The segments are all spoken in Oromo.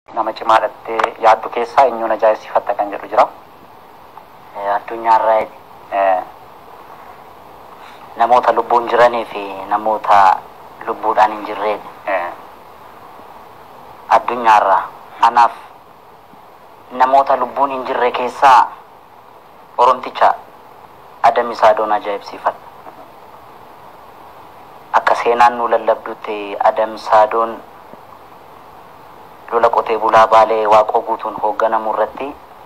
nama cimaadhattee yaaddu keessaa eenyuun ajaa'ibsiifatta kan jedhu jira. Addunyaarraa namoota lubbuun jiranii fi namoota lubbuudhaan hin jirredha. Addunyaarraa anaaf namoota lubbuun hin jirre keessaa Oromticha Adam Saadoon ajaa'ibsiifadha. Akka seenaan nu lallabdutti Adam Saadoon lola qotee bulaa baalee waaqoo guutuun hoogganamu irratti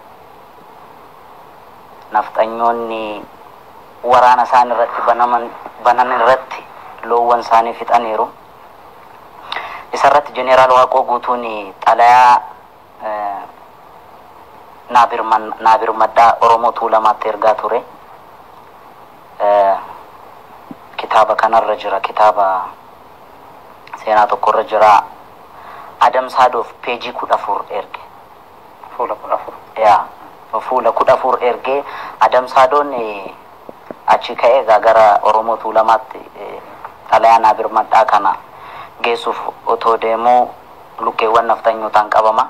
nafxanyoonni waraana isaan irratti banaman banan irratti loowwan isaanii fixaniiru. Isarratti jeneraal waaqoo guutuun xalayaa naabir maddaa Oromoo tuulamaatti ergaa ture. Kitaaba kanarra jira kitaaba seenaa tokkorra jira. Adam Saadoof peejii kudha afur erge. Fuula kudha afur. Yaa fuula kudha afur ergee Adam Saadoon achi ka'ee egaa gara Oromoo tuulamaatti xalayaa naabir maddaa kana geessuuf otoo deemuu lukkeewwan nafxanyootaan qabama.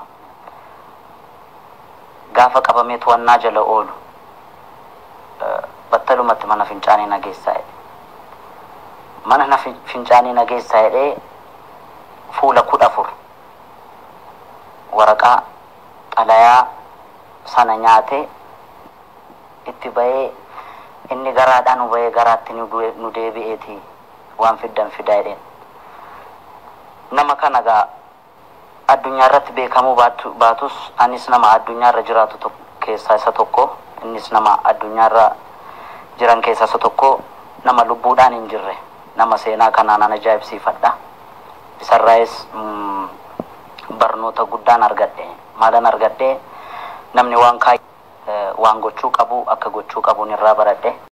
Gaafa qabamee to'annaa jala oolu battalumatti mana fincaanii nageessaa jedhe. Mana fincaanii nageessaa jedhee fuula kudha afur waraqaa xalayaa sana nyaate itti bahee inni garaadhaan nu bahee garaatti nu deebi'eeti waan fiddan fidaa jedheen. Nama kana gaa addunyaa irratti beekamuu baatus anis nama addunyaa irra jiraatu keessaa isa tokko innis nama addunyaa irra jiran keessaa isa tokko nama lubbuudhaan hin jirre nama seenaa kanaan an ajaa'ibsiifadha. Isarraayis barnoota guddaan argadhe maalan argadhe namni waan kaayyu waan gochuu qabu akka gochuu qabuun irraa baradhe